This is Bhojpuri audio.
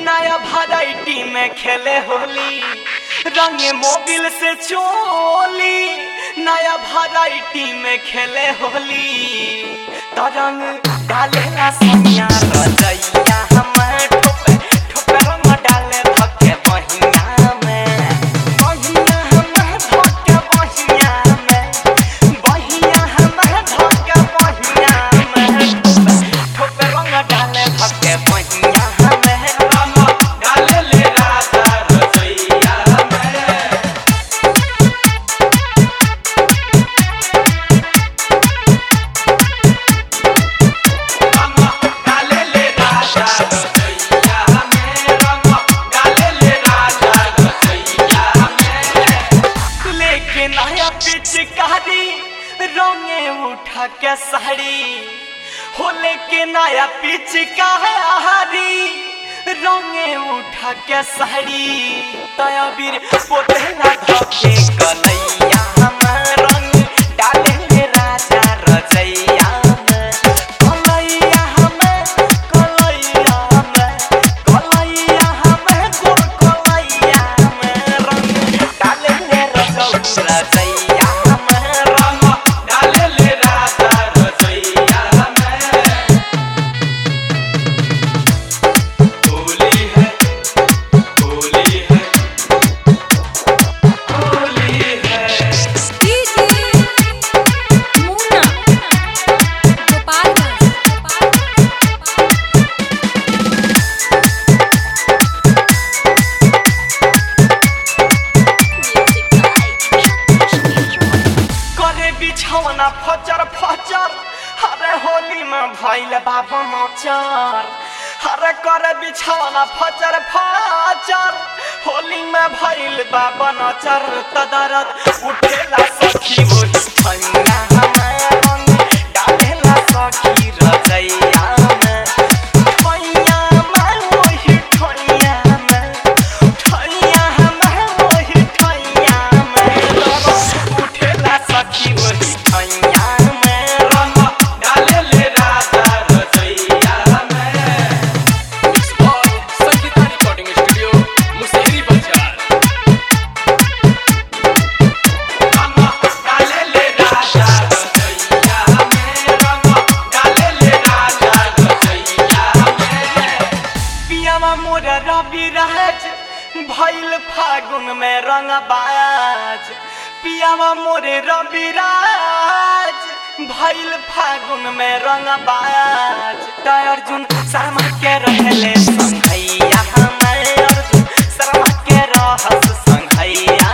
नया वैरायटी में खेले होली रंगे मोबिल से चोली नया वैरायटी में खेले होली तो रंग डालेला सैया रजैया हमार ठोपे ठोपे रंग डाले धके बहिया में बहिया हमार धके बहिया में बहिया हमार धके बहिया में ठोपे ठोपे रंग डाले धके बहिया में रंग डाले ले राजा रजैया में रंग डाले ले राजा रजैया में रंग डाले ले राजा रजैया में लेके नया पिचकारी रंगे उठा के साड़ी हो लेके नया पिचकारी रंगे उठा के साड़ी तया बीर पोतेला धके कलैया हमार रंग डाले ले राजा रजैया में कलैया हमें कलैया में कलैया हमें गोर कलैया में रंग डाले ले रजौ रजैया में रंग डाले ले राजा रजैया में होली है होली है होली है डीजे मुन्ना गोपालगंज करे बिछौना फचर फचर अरे होली में भइल बाबा मचर अरे करे बिछौना फचर फचर होली में भइल बाबा नचर तदरत उठेला सखी वही ठैया हमार रंग डालेला सखी रजैया में ठैया में वही ठैया में ठैया हमार वही ठैया में रंग उठेला सखी वही ठैया में रंग डाले ले राजा रजैया में संगीता रिकॉर्डिंग स्टूडियो मुसेरी बाजार रंग डाले ले राजा रजैया में रंग डाले ले राजा रजैया में पियावा मोर रवि राज भइल फागुन में रंग बाज पियावा मोरे रवि राज भइल फागुन में रंग बाज त अर्जुन शर्मा के रहले संघैया हमारे अर्जुन शर्मा के रहस संघैया